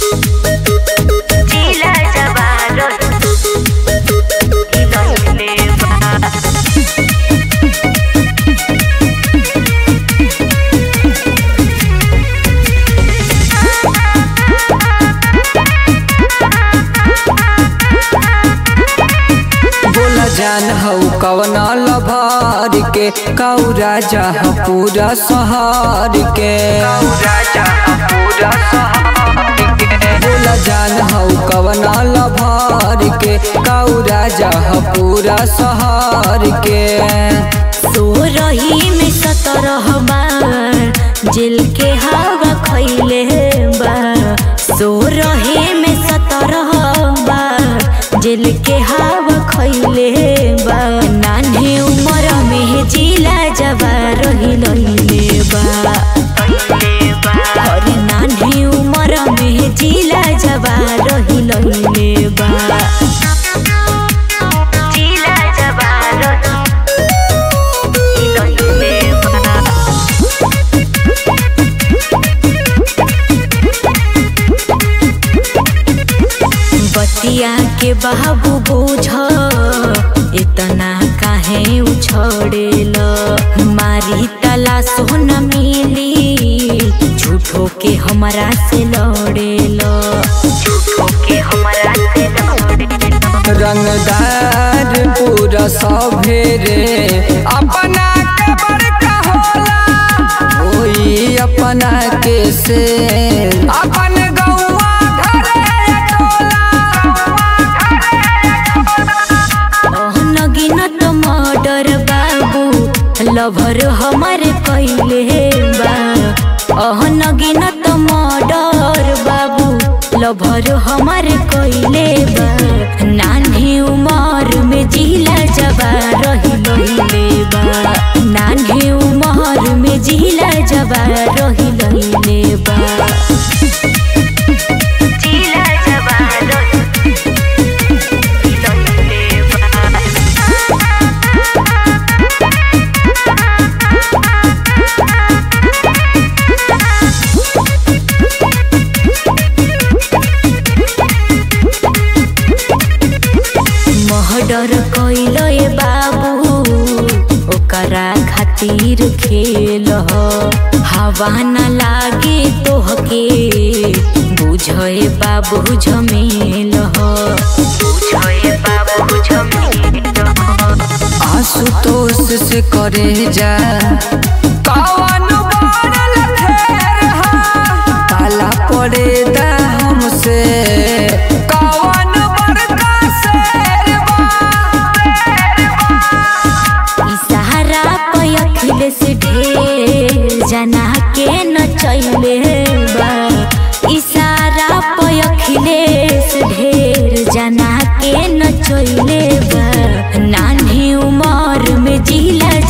जिला जवार हिलैले बा बोला जान हौ कवन लभर के कौ राजा ह पूरा शहर के बोला जान हौ कवन लभर के कौ राजा ह पूरा शहर के सो रही में सतरह बार जेल के हवा खैले बा सो रहे में सतरह बार जेल के हवा खैले बा नान्हे उमर में जिला जवा रही लैले बा अरे नान्हे उमर में जिला जवा रही लैले बा जिला जवा हिलैले बा बतिया के बाबू बुझ इतना काहे उछड़ेल मारी तला सोना मिली झूठो के हमरा से लड़ेल झूठो के हमरा से लड़ेल रंगदार पूरा सभे रे अपना के बड़का होला ओई अपना के से अपन गौवा घरे नगिनत मर्डर बाबू लभर हमारे कैले बा अह नगिनत मर्डर बाबू लभर हमारे कैले बा नान्हे उमर में जिला जबा रही लैले बा नान्हे उमर में जिला जबा रही लैले बा जिला जबा रही लैले बा महडर कैल बाबू ओकरा खातिर खेल हवा न लागे तोहके बुझे बाबू झमेल बुझे बाबू झमेल आशुतोष से करे जा कवन बनल फेर हा ताला पड़े दा हमसे कवन बड़का शेर इशारा पे अखिलेश ढेर जना के नचैले बा इशारा पे अखिलेश ढेर जना के नचैले बा नान्हे उमर में जिला